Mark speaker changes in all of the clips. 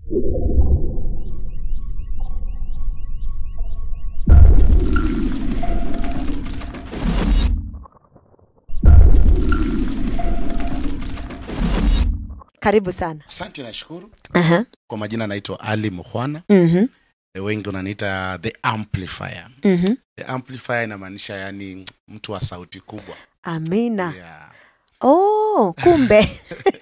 Speaker 1: Karibu sana.
Speaker 2: Asante, nashukuru.
Speaker 1: Aha.
Speaker 2: Kwa majina naitwa Ali Mukhwana,
Speaker 1: Mhm.
Speaker 2: E, wengi wananiita the amplifier.
Speaker 1: Mhm.
Speaker 2: The amplifier inamaanisha yani mtu wa sauti kubwa.
Speaker 1: Amina.
Speaker 2: Yeah.
Speaker 1: Oh, kumbe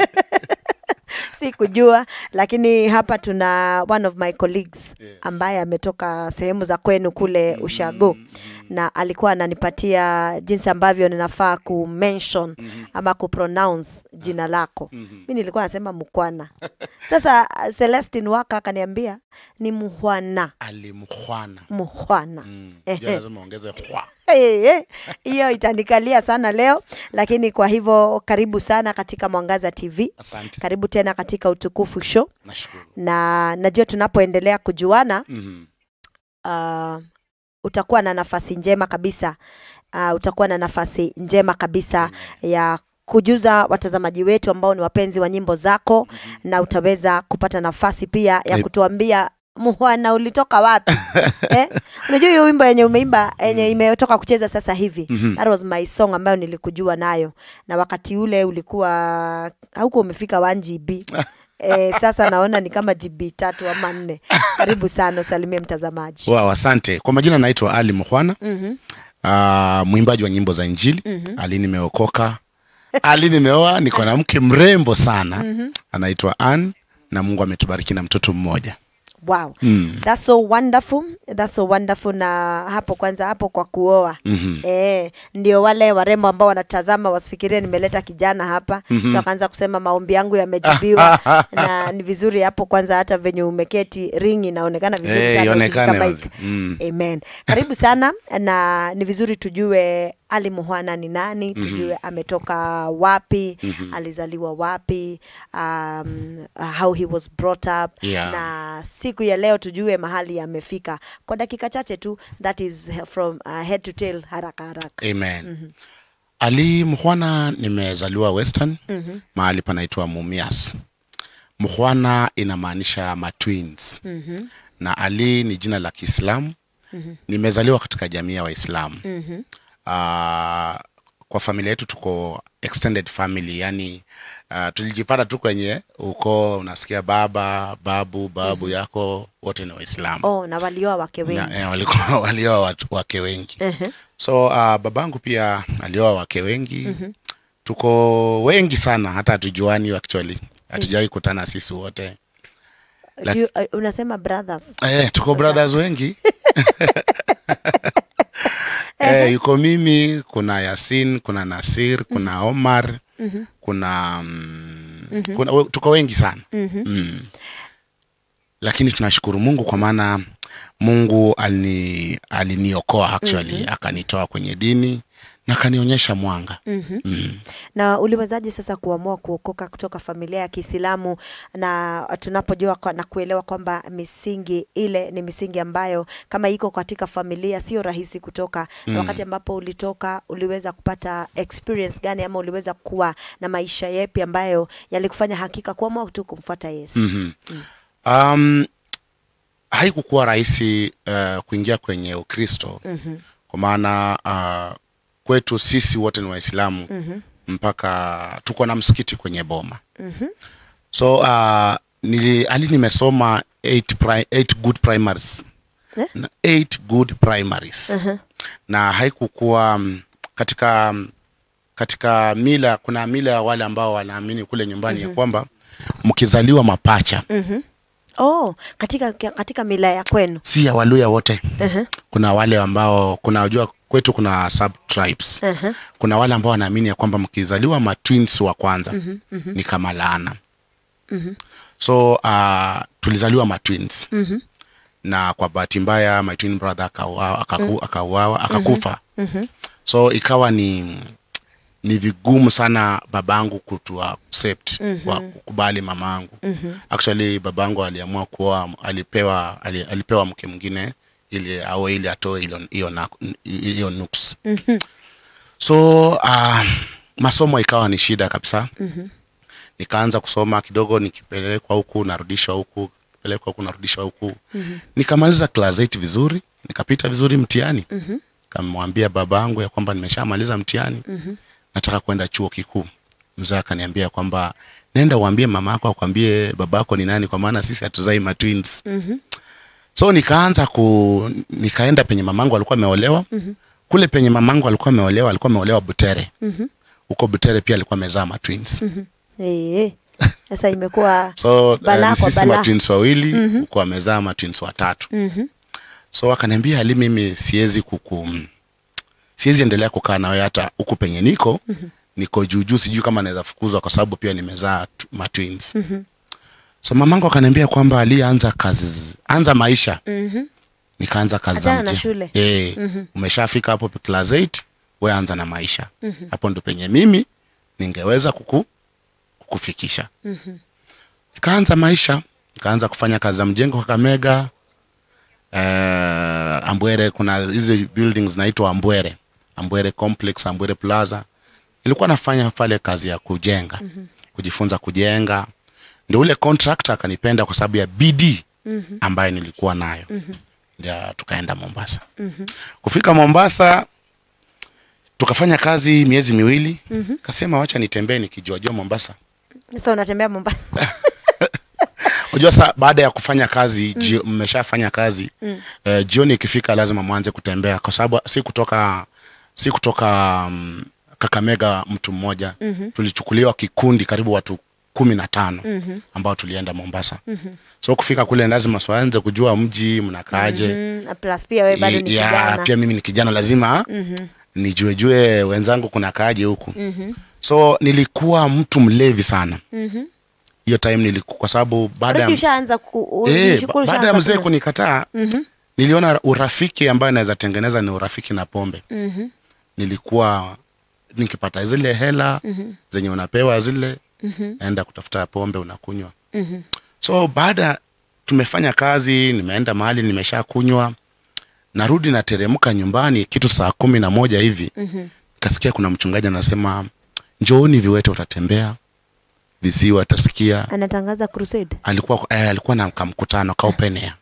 Speaker 1: sikujua, lakini hapa tuna one of my colleagues
Speaker 2: Yes.
Speaker 1: ambaye ametoka sehemu za kwenu kule Ushago na alikuwa ananipatia jinsi ambavyo ninafaa ku mention ama ku pronounce jina lako. Mi nilikuwa nasema Mkwana. Sasa uh, Celestine Waka akaniambia ni Muhwana,
Speaker 2: Ali Mukhwana.
Speaker 1: Muhwana.
Speaker 2: Mm.
Speaker 1: Ehe.
Speaker 2: Ndio lazima ongeze hwa.
Speaker 1: Eh, eh, hiyo itanikalia sana leo, lakini kwa hivyo karibu sana katika Mwangaza TV,
Speaker 2: Asante.
Speaker 1: karibu tena katika Utukufu Show,
Speaker 2: Nashukuru.
Speaker 1: na najua tunapoendelea kujuana
Speaker 2: Mhm.
Speaker 1: uh, utakuwa na nafasi njema kabisa uh, utakuwa na nafasi njema kabisa ya kujuza watazamaji wetu ambao ni wapenzi wa nyimbo zako na utaweza kupata nafasi pia ya
Speaker 2: Eh.
Speaker 1: kutuambia muhwana ulitoka wapi eh? unajua hiyo wimbo yenye umeimba yenye imetoka kucheza sasa hivi
Speaker 2: Mhm.
Speaker 1: that was my song ambayo nilikujua nayo na wakati ule ulikuwa hauko umefika 1 GB eh, sasa naona ni kama GB tatu ama nne karibu sana usalimie mtazamaji
Speaker 2: Wow, asante. Kwa majina naitwa Ali Mukhwana.
Speaker 1: Mhm.
Speaker 2: Uh, mwimbaji wa nyimbo za Injili. Ali nimeokoka. Ali nimeoa, niko na mke mrembo sana. Anaitwa Ann na Mungu ametubariki na mtoto mmoja.
Speaker 1: Wow.
Speaker 2: Mm.
Speaker 1: That's so wonderful. That's so wonderful na hapo kwanza hapo kwa kuoa.
Speaker 2: Mhm.
Speaker 1: Eh, ndio wale warembo ambao wanatazama wasifikirie nimeleta kijana hapa. Mm Wakaanza kusema maombi yangu yamejibiwa na ni vizuri hapo kwanza hata venye umeketi ring inaonekana vizuri
Speaker 2: Eh,
Speaker 1: sana
Speaker 2: ionekane
Speaker 1: ukishika
Speaker 2: wazi.
Speaker 1: mic.
Speaker 2: Mm.
Speaker 1: Amen. Karibu sana na ni vizuri tujue Ali Muhwana ni nani, tujue ametoka wapi, alizaliwa wapi, um, how he was brought up
Speaker 2: Yeah.
Speaker 1: na siku ya leo tujue mahali amefika kwa dakika chache tu, that is from uh, head to tail, haraka haraka.
Speaker 2: Amen. Ali Mukhwana nimezaliwa Western mahali panaitwa Mumias. Mukhwana inamaanisha matwins na Ali ni jina la Kiislamu. Nimezaliwa katika jamii ya Waislamu. Ah, kwa familia yetu tuko extended family, yani uh, tulijipata tu kwenye ukoo, unasikia baba, babu, babu yako wote ni Waislamu
Speaker 1: Oh, na walioa wake wengi.
Speaker 2: na, eh, walikuwa walioa watu- wake wengi so uh, babangu pia alioa wake wengi tuko wengi sana hata hatujuani actually hatujawahi kutana sisi wote
Speaker 1: Do you, uh, unasema brothers.
Speaker 2: eh, tuko brothers wengi eh, yuko mimi kuna yasin kuna nasir kuna omar kuna, mm, kuna we- tuko wengi sana mm. lakini tunashukuru mungu kwa maana mungu alini, aliniokoa actually akanitoa kwenye dini na akanionyesha mwanga mm.
Speaker 1: Na uliwezaje sasa kuamua kuokoka kutoka familia ya Kiislamu na tunapojua kwa, na kuelewa kwamba misingi ile ni misingi ambayo kama iko katika familia sio rahisi kutoka. Na wakati ambapo ulitoka uliweza kupata experience gani ama uliweza kuwa na maisha yepi ambayo yalikufanya hakika kuamua tu kumfuata Yesu?
Speaker 2: Mhm. Um, haikukuwa rahisi uh, kuingia kwenye Ukristo kwa maana uh, kwetu sisi wote ni Waislamu mpaka tuko na msikiti kwenye boma so uh, nili, ali nimesoma eight, pri, eight good primaries
Speaker 1: Eh?
Speaker 2: na eight good primaries na haikukuwa mm, katika mm, katika mila kuna mila ya wale ambao wanaamini kule nyumbani ya kwamba mkizaliwa mapacha
Speaker 1: Oh, katika katika mila ya kwenu.
Speaker 2: si ya waluya wote
Speaker 1: Mhm.
Speaker 2: kuna wale ambao kuna unajua kwetu kuna sub tribes
Speaker 1: Mhm.
Speaker 2: kuna wale ambao wanaamini ya kwamba mkizaliwa matwins wa kwanza ni kama laana so uh, tulizaliwa matwins na kwa bahati mbaya my twin brother akauawa akaku, akauawa akakufa so ikawa ni ni vigumu sana babangu kutu accept wa kukubali mamangu actually babangu aliamua kuoa alipewa ali, alipewa mke mwingine ili au ili atoe hilo- hiyo na- hiyo nuks so uh, masomo ikawa ni shida kabisa nikaanza kusoma kidogo nikipelekwa huku narudishwa huku unapelekwa huku unarudishwa huku nikamaliza class 8 vizuri nikapita vizuri mtihani kamwambia baba yangu ya kwamba nimeshamaliza mtihani nataka kwenda chuo kikuu mzee akaniambia kwamba nenda uambie mama yako akwambie baba yako ni nani kwa maana sisi hatuzai ma twins so nikaanza ku nikaenda penye mamangu alikuwa ameolewa kule penye mamangu alikuwa ameolewa alikuwa ameolewa butere huko butere pia alikuwa amezaa ma twins
Speaker 1: Eh, sasa imekuwa
Speaker 2: so
Speaker 1: Balaa
Speaker 2: uh,
Speaker 1: kwa
Speaker 2: sisi
Speaker 1: balaa.
Speaker 2: matwins wawili huko amezaa matwins watatu so akaniambia ali mimi siwezi kuku siwezi endelea kukaa nawe hata huku penye niko niko juujuu sijui kama naweza fukuzwa kwa sababu pia nimezaa tu- matwins so mamangu akaniambia kwamba alianza kazi anza maisha nikaanza kazi za
Speaker 1: Achana na
Speaker 2: mje-
Speaker 1: shule.
Speaker 2: Eh, umeshafika hapo class 8 we anza na maisha hapo ndo penye mimi ningeweza kuku, kukufikisha nikaanza maisha nikaanza kufanya kazi za mjengo Kakamega eh, Ambwere kuna hizi buildings zinaitwa Ambwere Ambwere Complex Ambwere Plaza nilikuwa nafanya pale kazi ya kujenga kujifunza kujenga ndio ule contractor akanipenda kwa sababu ya bidii ambayo nilikuwa nayo ndio tukaenda Mombasa kufika Mombasa tukafanya kazi miezi miwili kasema wacha nitembee nikijua jua Mombasa
Speaker 1: sasa unatembea Mombasa
Speaker 2: unajua sa baada ya kufanya kazi mm. mmeshafanya kazi mm. eh, jioni ikifika lazima mwanze kutembea kwa sababu si kutoka si kutoka um, Kakamega mtu mmoja mm-hmm. tulichukuliwa kikundi karibu watu kumi na tano mm-hmm. ambao tulienda Mombasa mm-hmm. so kufika kule lazima swaanze kujua mji mnakaaje
Speaker 1: mm, na plus pia wewe bado ni
Speaker 2: ya,
Speaker 1: kijana
Speaker 2: pia mimi ni kijana lazima mm-hmm. nijuejue wenzangu kuna kaaje huku mm-hmm. so nilikuwa mtu mlevi sana mm-hmm. hiyo time niliku, kwa sababu baada ya
Speaker 1: Already ushaanza ku
Speaker 2: Eh,
Speaker 1: ulishukuru
Speaker 2: ba- baada ya
Speaker 1: ushaanza
Speaker 2: mzee
Speaker 1: kunywa.
Speaker 2: kunikataa niliona urafiki ambayo naweza tengeneza ni urafiki na pombe nilikuwa nikipata zile hela zenye unapewa zile naenda kutafuta pombe unakunywa so baada tumefanya kazi nimeenda mahali nimesha kunywa narudi nateremka nyumbani kitu saa kumi na moja hivi kasikia kuna mchungaji anasema njooni viwete utatembea visiwa atasikia
Speaker 1: anatangaza crusade
Speaker 2: alikuwa eh, alikuwa na kamkutano ka open air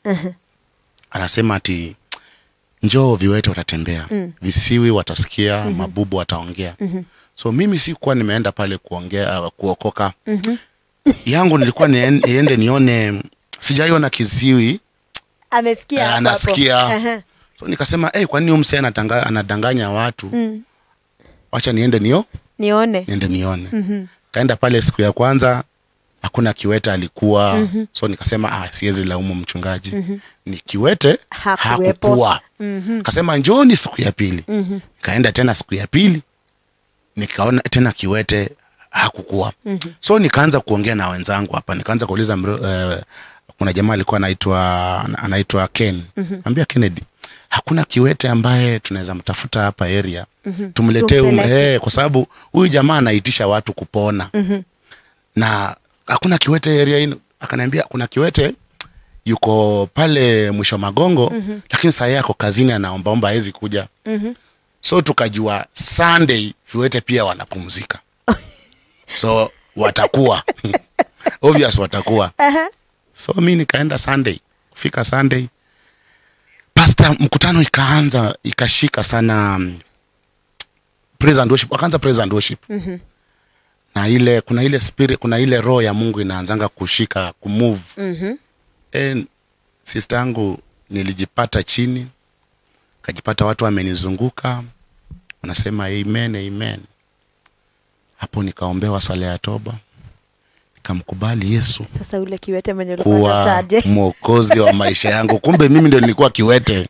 Speaker 2: anasema ati njoo viwete watatembea mm. visiwi watasikia mm-hmm. mabubu wataongea mm-hmm. so mimi sikuwa nimeenda pale kuongea uh, kuokoka mm-hmm. yangu nilikuwa nien- niende nione sijaiona kiziwi
Speaker 1: amesikia
Speaker 2: Eh,
Speaker 1: hapo hapo.
Speaker 2: anasikia.
Speaker 1: Aha.
Speaker 2: so nikasema hey, kwa nini umse anadanganya watu mm. wacha niende nio
Speaker 1: nione
Speaker 2: niende nione mm-hmm. kaenda pale siku ya kwanza hakuna kiwete alikuwa mm-hmm. so nikasema ah, siwezi laumu mchungaji mm-hmm. ni kiwete
Speaker 1: Hakuwepo.
Speaker 2: hakukuwa mm-hmm. kasema njoni siku ya pili mm-hmm. kaenda tena siku ya pili nikaona tena kiwete hakukuwa mm-hmm. so nikaanza kuongea na wenzangu hapa nikaanza kuuliza uh, kuna jamaa alikuwa anaitwa anaitwa ken mm-hmm. ambia kennedy hakuna kiwete ambaye tunaweza mtafuta hapa area mm-hmm. tumletee um,
Speaker 1: Tumpeleke.
Speaker 2: eh, kwa sababu huyu jamaa anaitisha watu kupona mm-hmm. na hakuna kiwete area hii akaniambia kuna kiwete yuko pale mwisho magongo mm-hmm. lakini saa yeye ako kazini anaombaomba hawezi kuja mm-hmm. so tukajua sunday viwete pia wanapumzika so watakuwa obvious watakuwa so mi nikaenda sunday kufika sunday pasta mkutano ikaanza ikashika sana um, praise and worship wakaanza praise and worship mm-hmm. na ile kuna ile spirit kuna ile roho ya mungu inaanzanga kushika kumove
Speaker 1: Mhm.
Speaker 2: e, sister yangu nilijipata chini kajipata watu wamenizunguka wanasema amen amen hapo nikaombewa sala ya toba nikamkubali yesu
Speaker 1: sasa ule kiwete mwenye ulikuwa
Speaker 2: kuwa
Speaker 1: unatafutaje?
Speaker 2: mwokozi wa maisha yangu kumbe mimi ndio nilikuwa kiwete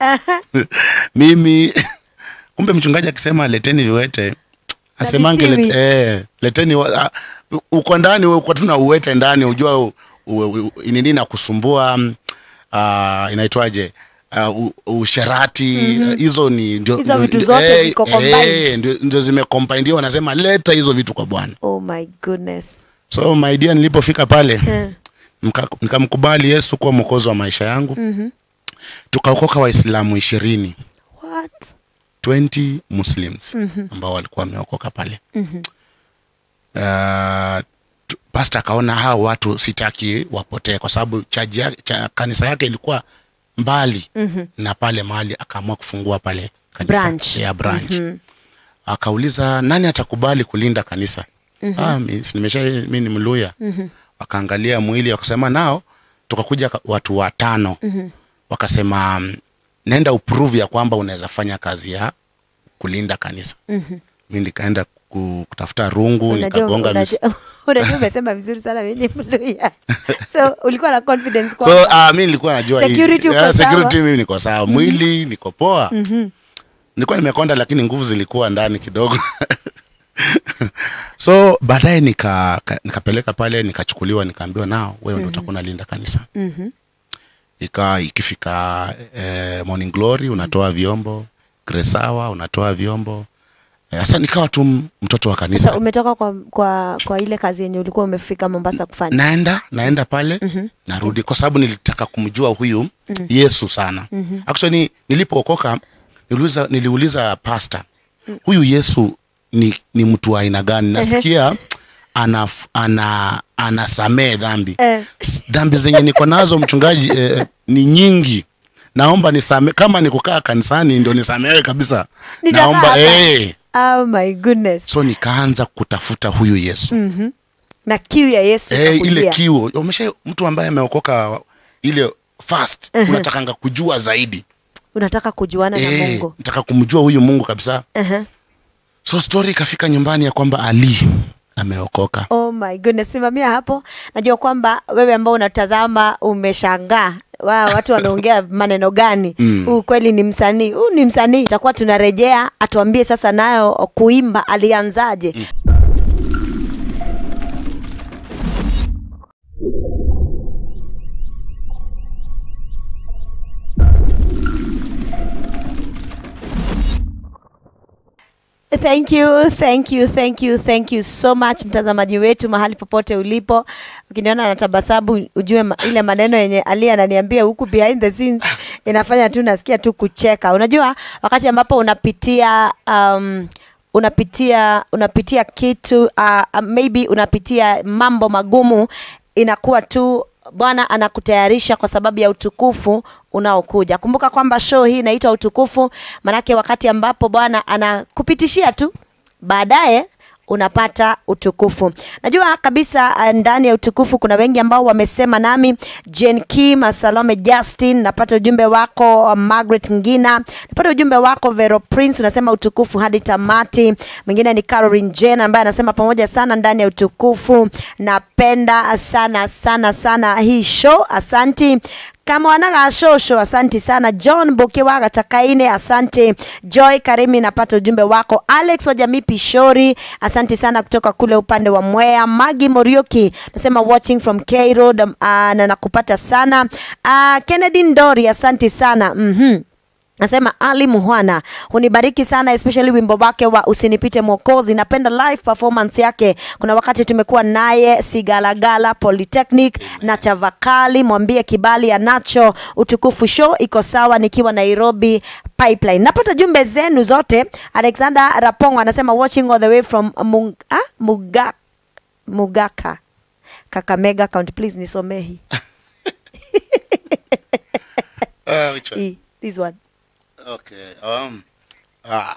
Speaker 2: mimi kumbe mchungaji akisema leteni viwete asemange
Speaker 1: visiwi.
Speaker 2: let, eh, leteni wa- ah, uko ndani we uko tuna uwete ndani ujua u- u- u- nini na kusumbua mm, ah, inaitwaje uh, u- usherati eh, hizo ni ndio
Speaker 1: Hizo
Speaker 2: ndio-
Speaker 1: vitu
Speaker 2: ndio-
Speaker 1: zote
Speaker 2: eh,
Speaker 1: ziko
Speaker 2: eh,
Speaker 1: combined.
Speaker 2: ndio- ndio zimecombined wanasema leta hizo vitu kwa bwana
Speaker 1: oh my goodness
Speaker 2: so my dear nilipofika pale
Speaker 1: Eh.
Speaker 2: Nika- nikamkubali yesu kuwa mwokozi wa maisha yangu mm-hmm. tukaokoka waislamu ishirini
Speaker 1: what
Speaker 2: 20 muslims mm-hmm. ambao walikuwa wameokoka pale mm-hmm. uh, tu- pasta akaona hao watu sitaki wapotee kwa sababu chaji ya, cha, kanisa yake ilikuwa mbali mm-hmm. na pale mahali akaamua kufungua pale kanisa
Speaker 1: Branch.
Speaker 2: ya branch mm-hmm. akauliza nani atakubali kulinda kanisa mm-hmm. ah, mi, si nimesha mi ni mluya mm-hmm. wakaangalia mwili wakasema nao tukakuja ka- watu watano mm-hmm. wakasema mm, nenda uprove ya kwamba unaweza fanya kazi ya kulinda kanisa mm-hmm. mi nikaenda ku- kutafuta rungu
Speaker 1: Unajua-
Speaker 2: nikagonga mis-
Speaker 1: unajua unajua umesema vizuri sana mimi ni mluya so ulikuwa na confidence
Speaker 2: so
Speaker 1: kwamba
Speaker 2: uh, mi nilikuwa najua hii-
Speaker 1: Security uko
Speaker 2: yeah, security
Speaker 1: sawa?
Speaker 2: mimi niko sawa mwili niko poa nilikuwa nimekonda lakini nguvu zilikuwa ndani kidogo so baadaye nika, ka- nikapeleka pale nikachukuliwa nikaambiwa nao wewe ndo utakuwa unalinda kanisa ika ikifika eh, morning glory unatoa vyombo gresawa unatoa vyombo Eh, sasa nikawa tu m- mtoto wa kanisa
Speaker 1: sasa umetoka kwa, kwa, kwa ile kazi yenye ulikuwa umefika Mombasa kufanya
Speaker 2: naenda naenda pale mm-hmm. narudi kwa sababu nilitaka kumjua huyu mm-hmm. yesu sana mm-hmm. actually nilipookoka niliuliza, niliuliza pasta huyu yesu ni, ni mtu wa aina gani nasikia ana, ana, anasamee dhambi
Speaker 1: Eh.
Speaker 2: S- dhambi zenye niko nazo mchungaji eh, ni nyingi naomba nisame kama nikukaa kanisani ndio nisamewe kabisa
Speaker 1: Nitakaa
Speaker 2: naomba
Speaker 1: hapa.
Speaker 2: eh.
Speaker 1: oh my goodness
Speaker 2: so nikaanza kutafuta huyu yesu mm.
Speaker 1: na kiu ya Yesu
Speaker 2: eh, ile
Speaker 1: ikakujia.
Speaker 2: kiu umesha mtu ambaye ameokoka ile fast unatakanga kujua zaidi
Speaker 1: unataka kujuana na
Speaker 2: eh,
Speaker 1: Mungu
Speaker 2: nataka kumjua huyu mungu kabisa
Speaker 1: uh-huh.
Speaker 2: so story ikafika nyumbani ya kwamba ali ameokoka
Speaker 1: Oh my goodness, simamia hapo. Najua kwamba wewe ambao unatazama umeshangaa wa watu wanaongea maneno gani huu kweli ni msanii huu ni msanii itakuwa tunarejea atuambie sasa nayo kuimba alianzaje Thank you, thank you, thank you, thank you so much mtazamaji wetu mahali popote ulipo. Ukiniona natabasabu ujue ma, ile maneno yenye Ali ananiambia huku behind the scenes inafanya tu nasikia tu kucheka. Unajua wakati ambapo unapitia um, unapitia unapitia kitu uh, maybe unapitia mambo magumu inakuwa tu Bwana anakutayarisha kwa sababu ya utukufu unaokuja. Kumbuka kwamba show hii inaitwa utukufu, manake wakati ambapo Bwana anakupitishia tu, baadaye unapata utukufu. Najua kabisa uh, ndani ya utukufu kuna wengi ambao wamesema nami, Jane Kim, Salome Justin, napata ujumbe wako uh, Margaret Ngina, napata ujumbe wako Vero Prince, unasema utukufu hadi tamati. Mwingine ni Caroline Jane ambaye anasema pamoja sana ndani ya utukufu, napenda sana sana sana hii show, asanti kama wanaga shosho asanti sana john bokewaga takaine asante joy karimi napata ujumbe wako alex wa jamii pishori asante sana kutoka kule upande wa mwea magi morioki nasema watching from k road um, uh, na nakupata sana uh, kennedy ndori asante sana mm-hmm. Nasema Ali Muhwana hunibariki sana especially wimbo wake wa usinipite mwokozi. Napenda live performance yake. Kuna wakati tumekuwa naye Sigalagala Polytechnic na Chavakali, mwambie kibali anacho. Utukufu show iko sawa nikiwa Nairobi Pipeline. Napata jumbe zenu zote. Alexander Rapongo anasema watching all the way from Mung, ah, Muga, Mugaka Kakamega County. Please nisomee hii.
Speaker 2: uh, which one?
Speaker 1: Hii, This one.
Speaker 2: okay um, ah,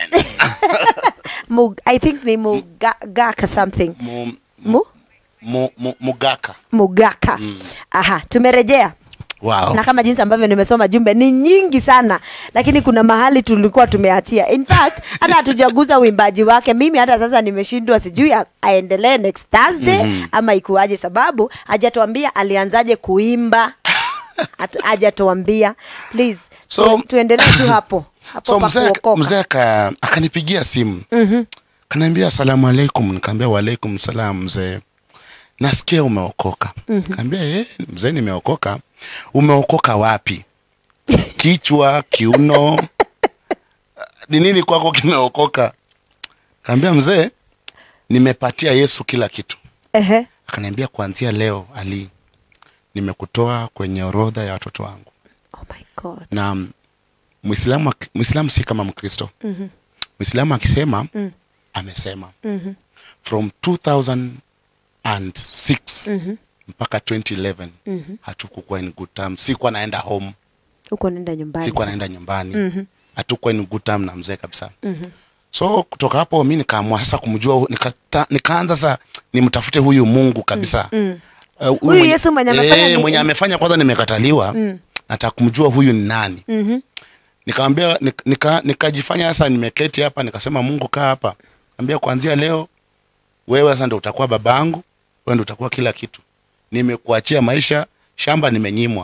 Speaker 1: Mug, I think ni Mugaka something.
Speaker 2: mu,
Speaker 1: Mu?
Speaker 2: mu, mu, mugaka
Speaker 1: Mugaka. Aha, tumerejea.
Speaker 2: wow.
Speaker 1: Na kama jinsi ambavyo nimesoma jumbe ni nyingi sana, lakini kuna mahali tulikuwa tumeachia. In fact, hata hatujaguza uimbaji wake. Mimi hata sasa nimeshindwa, sijui a- aendelee next Thursday ama ikuaje, sababu hajatuambia alianzaje kuimba, Hatu- hajatuambia. Please,
Speaker 2: So-
Speaker 1: tu, tuendelee tu hapo hapo
Speaker 2: so
Speaker 1: pa
Speaker 2: mzee
Speaker 1: kuokoka.
Speaker 2: mzee aka- akanipigia simu mm-hmm. kanaambia asalamu alaikum nikaambia waalaikum salam mzee nasikia umeokoka mm-hmm. kaambia eh, mzee nimeokoka umeokoka wapi kichwa kiuno ni nini kwako kimeokoka kaambia mzee nimepatia yesu kila kitu
Speaker 1: Ehe.
Speaker 2: akaniambia kuanzia leo ali nimekutoa kwenye orodha ya watoto wangu
Speaker 1: Oh my God.
Speaker 2: na mm, mwislamu ak- mwislamu si kama mkristo mwislamu akisema amesema from 2000 and 6 mpaka 2011 hatukukuwa in good term sikuwa naenda home
Speaker 1: huko nenda nyumbani
Speaker 2: sikuwa naenda nyumbani hatukuwa in good term na mzee kabisa so kutoka hapo mi nikaamua sasa kumjua nikata, nikaanza sasa nimtafute huyu mungu kabisa Eh, huyu
Speaker 1: Huyu Yesu mwenye amefanya
Speaker 2: eh,
Speaker 1: ni-
Speaker 2: mwenye amefanya kwanza nimekataliwa nataka kumjua huyu ni nani nikamwambia nik- nika- nikajifanya sasa nimeketi hapa nikasema mungu kaa hapa ambia kuanzia leo wewe sasa ndo utakuwa baba yangu wewe ndo utakuwa kila kitu nimekuachia maisha shamba nimenyimwa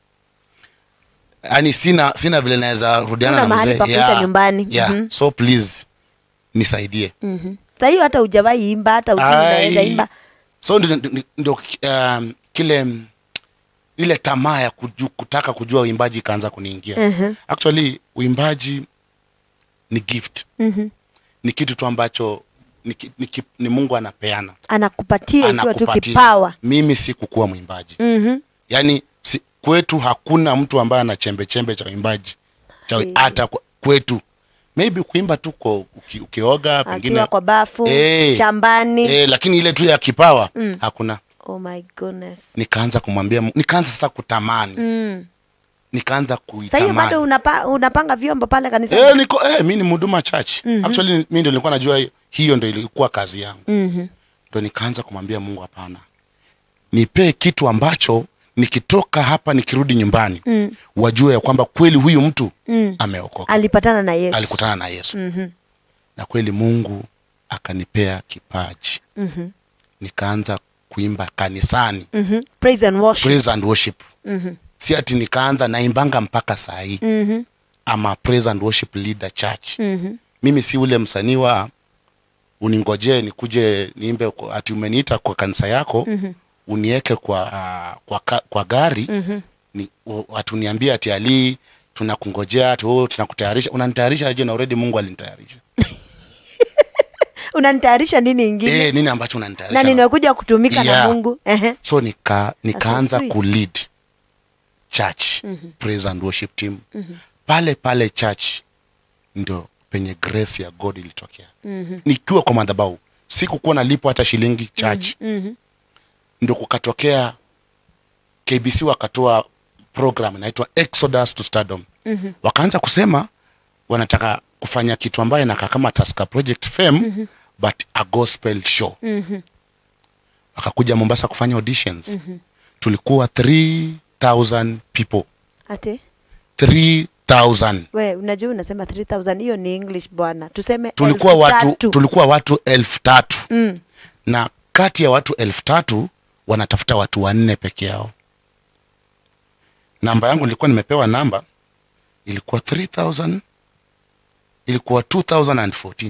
Speaker 2: yaani sina sina vile naweza rudiana
Speaker 1: Huna
Speaker 2: na
Speaker 1: mahali
Speaker 2: mzee
Speaker 1: pa kuita nyumbani.
Speaker 2: yeah.
Speaker 1: Mhm.
Speaker 2: so please nisaidie
Speaker 1: Mhm. Saa hiyo hata hujawahi imba hata ujui unaweza
Speaker 2: Ai.
Speaker 1: imba
Speaker 2: so ndio- ndio ndio, um, kile mm, ile tamaa ya kuju, kutaka kujua uimbaji ikaanza kuniingia
Speaker 1: Mhm.
Speaker 2: actually uimbaji ni gift
Speaker 1: Mhm.
Speaker 2: ni kitu tu ambacho ni, ki- ni, ki- ni mungu anapeana
Speaker 1: anakupatia ikiwa tu
Speaker 2: Anakupatia.
Speaker 1: kipawa
Speaker 2: mimi sikukuwa mwimbaji
Speaker 1: Mhm.
Speaker 2: yaani si, kwetu hakuna mtu ambaye ana chembe chembe cha uimbaji cha
Speaker 1: Eh.
Speaker 2: hata kwe- kwetu maybe kuimba tu kwa uki, ukioga pengine
Speaker 1: akiwa kwa bafu
Speaker 2: Eh.
Speaker 1: shambani
Speaker 2: eh, lakini ile tu ya kipawa hakuna
Speaker 1: oh my goodness
Speaker 2: nikaanza kumwambia Mungu- nikaanza sasa kutamani
Speaker 1: mm.
Speaker 2: nikaanza
Speaker 1: Saa hiyo
Speaker 2: kuitamani
Speaker 1: bado unapa, unapanga vyombo pale kanisani
Speaker 2: eh, niko eh, mi ni mhuduma church actually mi ndio nilikuwa najua hiyo ndio ilikuwa kazi yangu
Speaker 1: Mhm.
Speaker 2: ndo nikaanza kumwambia mungu hapana nipee kitu ambacho nikitoka hapa nikirudi nyumbani
Speaker 1: Mm.
Speaker 2: wajue ya kwamba kweli huyu mtu
Speaker 1: Mm.
Speaker 2: ameokoka
Speaker 1: alipatana na yesu
Speaker 2: alikutana na yesu
Speaker 1: Mhm.
Speaker 2: na kweli mungu akanipea kipaji
Speaker 1: Mhm.
Speaker 2: nikaanza kuimba kanisani
Speaker 1: Mhm. praise and worship
Speaker 2: praise and worship
Speaker 1: Mhm.
Speaker 2: si ati nikaanza naimbanga mpaka saa hii
Speaker 1: Mhm.
Speaker 2: ama praise and worship leader church
Speaker 1: Mhm.
Speaker 2: mimi si ule msanii wa uningojee nikuje niimbe kwa- ati umeniita kwa kanisa yako
Speaker 1: Mhm.
Speaker 2: unieke kwa, uh, kwa, ka- kwa gari
Speaker 1: Mhm.
Speaker 2: ni, u- ati uniambie ati ali tunakungojea ati oh, tunakutayarisha unanitayarisha aje na already mungu alinitayarisha
Speaker 1: unanitayarisha nini ingine
Speaker 2: eh, nini ambacho
Speaker 1: na
Speaker 2: unanitayarisha
Speaker 1: ninakuja kutumika na
Speaker 2: Yeah.
Speaker 1: mungu Ehe.
Speaker 2: so nika nikaanza
Speaker 1: sweet.
Speaker 2: kulead church praise and worship team pale pale church ndio penye grace ya god ilitokea
Speaker 1: Mhm.
Speaker 2: nikiwa kwa madhabahu sikukuwa nalipwa hata shilingi church
Speaker 1: Mhm.
Speaker 2: ndio kukatokea kbc wakatoa program inaitwa exodus to stardom
Speaker 1: Mhm.
Speaker 2: wakaanza kusema wanataka kufanya kitu ambayo inakaa kama taska project fame but a gospel show
Speaker 1: Mhm.
Speaker 2: wakakuja mombasa kufanya auditions tulikuwa 3000 people
Speaker 1: ati
Speaker 2: 3000
Speaker 1: we unajua unasema 3000 hiyo ni english bwana tuseme
Speaker 2: tulikuwa
Speaker 1: elfu
Speaker 2: watu
Speaker 1: tatu.
Speaker 2: tulikuwa watu elfu tatu
Speaker 1: mm.
Speaker 2: na kati ya watu elfu tatu wanatafuta watu wanne peke yao namba yangu nilikuwa nimepewa namba ilikuwa 3000 ilikuwa 2014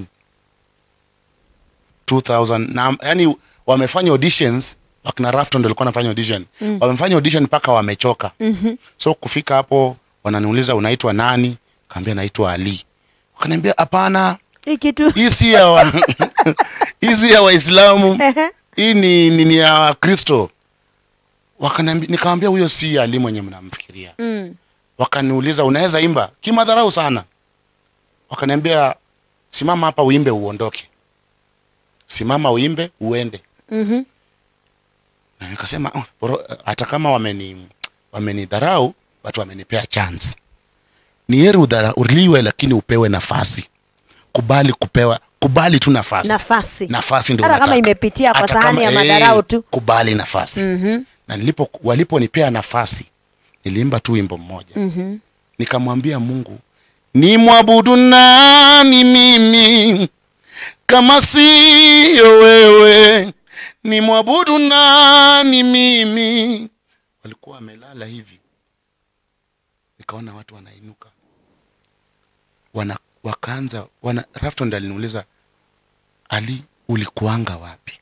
Speaker 2: 2000 na yani wamefanya auditions wakina Rafton ndio walikuwa wanafanya audition mm. wamefanya audition mpaka wamechoka
Speaker 1: mm-hmm.
Speaker 2: so kufika hapo wananiuliza unaitwa nani kaambia naitwa Ali wakaniambia hapana
Speaker 1: hii kitu
Speaker 2: hii si ya wa, hii si ya waislamu hii ni, ni, ni ya wakristo Wakaniambi- nikamwambia huyo si ali mwenye mnamfikiria
Speaker 1: mm.
Speaker 2: wakaniuliza unaweza imba kimadharau sana wakaniambia simama hapa uimbe uondoke simama uimbe uende
Speaker 1: mm-hmm.
Speaker 2: na nikasema "Oh, boro- hata kama wameni wamenidharau watu wamenipea chance ni heri udharauliwe lakini upewe nafasi kubali kupewa kubali tu nafasi
Speaker 1: nafasi
Speaker 2: nafasi ndio
Speaker 1: hata kama
Speaker 2: unataka.
Speaker 1: imepitia kwa
Speaker 2: Hata
Speaker 1: sahani ya
Speaker 2: kama-
Speaker 1: madharau
Speaker 2: eh,
Speaker 1: tu
Speaker 2: kubali nafasi
Speaker 1: mm-hmm.
Speaker 2: na nilipo waliponipea nafasi niliimba tu wimbo mmoja
Speaker 1: Mm-hmm.
Speaker 2: nikamwambia mungu ni mwabudu nani mimi kama siyo wewe ni mwabudu nani mimi walikuwa wamelala hivi nikaona watu wanainuka wana wakaanza wana rafton aliniuliza ali ulikuanga wapi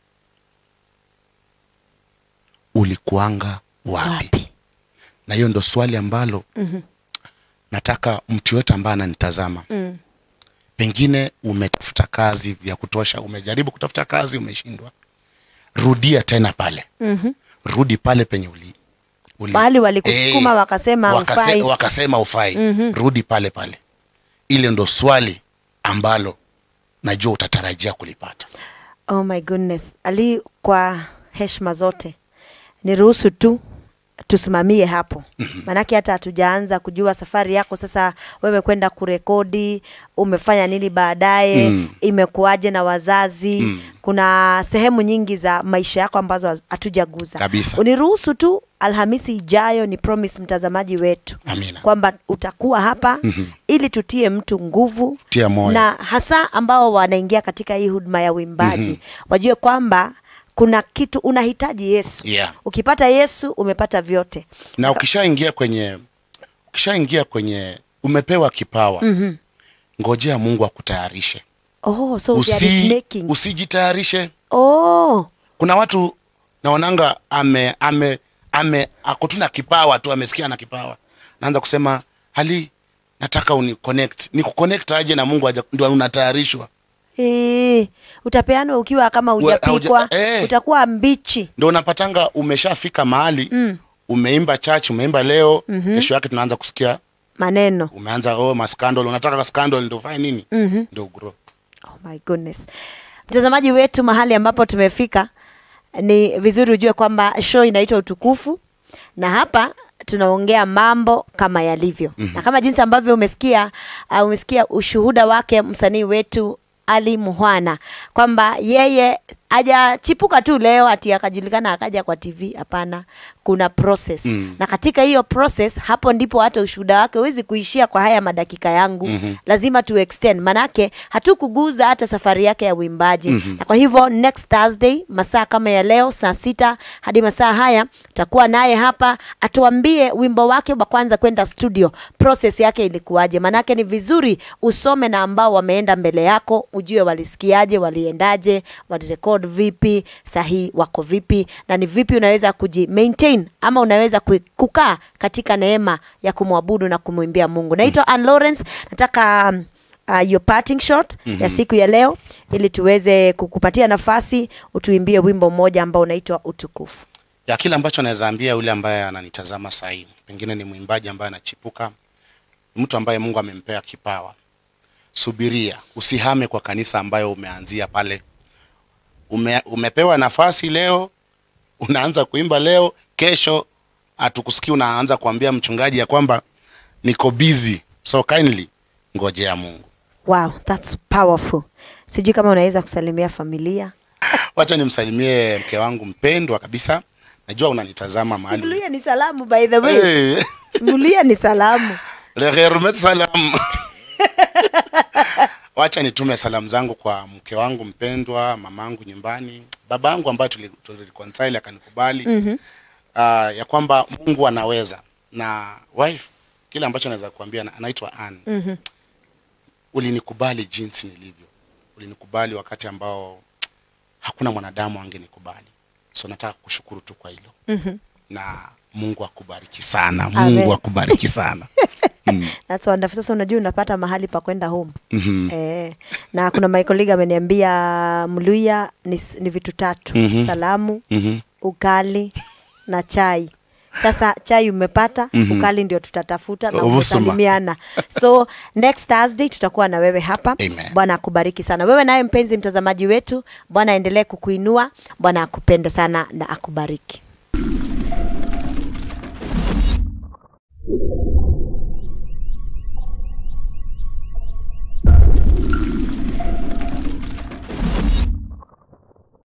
Speaker 2: ulikuanga wapi,
Speaker 1: wapi
Speaker 2: na hiyo ndo swali ambalo
Speaker 1: Mhm.
Speaker 2: nataka mtu yoyote ambaye ananitazama
Speaker 1: mm.
Speaker 2: pengine umetafuta kazi vya kutosha umejaribu kutafuta kazi umeshindwa rudia tena pale
Speaker 1: mm-hmm.
Speaker 2: rudi pale penye uli, uli
Speaker 1: mahali walikusukuma
Speaker 2: Eh,
Speaker 1: wakasema
Speaker 2: wakase-
Speaker 1: ufai
Speaker 2: wakasema ufai
Speaker 1: Mhm.
Speaker 2: rudi pale pale ile ndo swali ambalo najua utatarajia kulipata
Speaker 1: oh my goodness ali kwa heshima zote niruhusu tu tusimamie hapo maanake hata hatujaanza kujua safari yako sasa wewe kwenda kurekodi umefanya nini baadaye
Speaker 2: Mm.
Speaker 1: imekuwaje na wazazi kuna sehemu nyingi za maisha yako ambazo hatujaguza
Speaker 2: Kabisa.
Speaker 1: uniruhusu tu alhamisi ijayo ni promise mtazamaji wetu
Speaker 2: Amina.
Speaker 1: kwamba utakuwa hapa ili tutie mtu nguvu
Speaker 2: Tia moyo.
Speaker 1: na hasa ambao wanaingia katika hii huduma ya uimbaji wajue kwamba kuna kitu unahitaji yesu
Speaker 2: Yeah.
Speaker 1: ukipata yesu umepata vyote
Speaker 2: na ukishaingia kwenye ukishaingia kwenye umepewa kipawa mm-hmm. ngojea mungu akutayarishe
Speaker 1: oh, so there is
Speaker 2: Usi,
Speaker 1: making.
Speaker 2: usijitayarishe
Speaker 1: oh,
Speaker 2: kuna watu naonanga ame ame ame ako tu na kipawa tu amesikia na kipawa naanza kusema hali nataka uni connect ni kuconnect aje na mungu aje ndio unatayarishwa
Speaker 1: eh, utapeanwa ukiwa kama
Speaker 2: Ue- hauja-
Speaker 1: hujapikwa
Speaker 2: eh.
Speaker 1: utakuwa mbichi
Speaker 2: ndio unapatanga umeshafika mahali mm. umeimba church umeimba leo mm-hmm. kesho yake tunaanza kusikia
Speaker 1: maneno
Speaker 2: umeanza oh maskandal unataka scandal ndio ufanye nini mm-hmm. ndio grow
Speaker 1: Oh my goodness. Mtazamaji wetu, mahali ambapo tumefika, ni vizuri ujue kwamba show inaitwa Utukufu, na hapa tunaongea mambo kama yalivyo mm-hmm. na kama jinsi ambavyo umesikia uh, umesikia ushuhuda wake msanii wetu Ali Muhwana kwamba yeye hajachipuka tu leo ati akajulikana akaja kwa TV. Hapana, kuna process mm. na katika hiyo process, hapo ndipo hata ushuhuda wake huwezi kuishia kwa haya madakika yangu mm-hmm. lazima tu extend, manake hatukuguza hata safari yake ya uimbaji mm-hmm. na kwa hivyo next Thursday masaa kama ya leo saa sita hadi masaa haya takuwa naye hapa atuambie wimbo wake wa kwanza kwenda studio, process yake ilikuwaje. Manake ni vizuri usome na ambao wameenda mbele yako, ujue walisikiaje, waliendaje, walirekod vipi, sahi wako vipi, na ni vipi unaweza kuji maintain ama unaweza ku- kukaa katika neema ya kumwabudu na kumwimbia Mungu. Naitwa Ann Lawrence, nataka um, uh, your parting shot mm-hmm. ya siku ya leo ili tuweze kukupatia nafasi utuimbie wimbo mmoja ambao unaitwa Utukufu.
Speaker 2: ya kile ambacho anaweza ambia yule ambaye ananitazama sahii pengine ni mwimbaji ambaye anachipuka mtu ambaye mungu amempea kipawa subiria usihame kwa kanisa ambayo umeanzia pale Ume, umepewa nafasi leo unaanza kuimba leo kesho hatukusikii unaanza kuambia mchungaji ya kwamba niko busy so kindly ngojea mungu
Speaker 1: Wow, that's powerful. Sijui kama unaweza kusalimia familia.
Speaker 2: wacha nimsalimie mke wangu mpendwa kabisa najua unanitazama mahali
Speaker 1: Mluya ni salamu by the way.
Speaker 2: hey.
Speaker 1: Mluya ni salamu.
Speaker 2: Lehermet salam. Wacha nitume salamu zangu kwa mke wangu mpendwa, mamangu nyumbani, babangu ambaye tuli- tulireconcile akanikubali mm-hmm. uh, ya kwamba Mungu anaweza na wife, kile ambacho naweza kuambia na- anaitwa Ann.
Speaker 1: Mhm.
Speaker 2: Ulinikubali jinsi nilivyo, ulinikubali wakati ambao hakuna mwanadamu angenikubali, so nataka kushukuru tu kwa hilo
Speaker 1: Mhm.
Speaker 2: na Mungu akubariki sana,
Speaker 1: Amen.
Speaker 2: Mungu akubariki sana mm.
Speaker 1: That's wonderful. Sasa unajua unapata mahali pa kwenda home.
Speaker 2: mm-hmm.
Speaker 1: Eh, na kuna my colleague ameniambia Mluya ni, s- ni vitu tatu.
Speaker 2: Mhm.
Speaker 1: Salamu,
Speaker 2: Mm-hmm.
Speaker 1: ukali na chai. Sasa chai umepata,
Speaker 2: Mhm.
Speaker 1: ukali ndio tutatafuta na
Speaker 2: Obusuma.
Speaker 1: umesalimiana. So next Thursday tutakuwa na wewe hapa.
Speaker 2: Amen.
Speaker 1: Bwana akubariki sana. Wewe naye mpenzi mtazamaji wetu, Bwana aendelee kukuinua, Bwana akupende sana na akubariki.